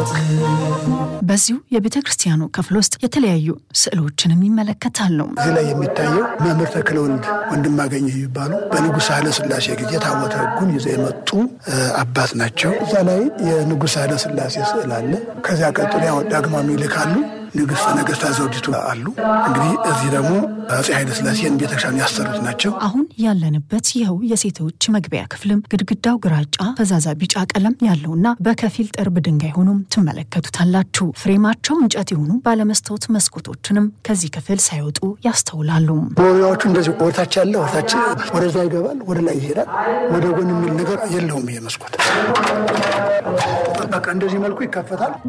በዚሁ የቤተ ክርስቲያኑ ክፍል ውስጥ የተለያዩ ስዕሎችንም ይመለከታሉ። እዚህ ላይ የሚታየው መምህር ተክለወልድ ወንድማገኝ የሚባሉ በንጉሥ ኃይለ ሥላሴ ጊዜ ታቦተ ሕጉን ይዘው የመጡ አባት ናቸው። እዛ ላይ የንጉሥ ኃይለ ሥላሴ ስዕል አለ። ከዚያ ቀጥሎ ያው ዳግማዊ ምኒልክ አሉ። ንግሥተ ነገሥታት ዘውዲቱ አሉ። እንግዲህ እዚህ ደግሞ አፄ ኃይለ ሥላሴን ቤተክርስቲያን ያሰሩት ናቸው። አሁን ያለንበት ይኸው የሴቶች መግቢያ ክፍልም ግድግዳው ግራጫ ፈዛዛ ቢጫ ቀለም ያለውና በከፊል ጥርብ ድንጋይ ሆኖም ትመለከቱታላችሁ። ፍሬማቸው እንጨት የሆኑ ባለመስታወት መስኮቶችንም ከዚህ ክፍል ሳይወጡ ያስተውላሉ። መወሪያዎቹ እንደዚህ ወደታች ያለ ወደታች ወደዛ ይገባል፣ ወደ ላይ ይሄዳል። ወደ ጎን የሚል ነገር የለውም። ይሄ መስኮት በቃ እንደዚህ መልኩ ይከፈታል።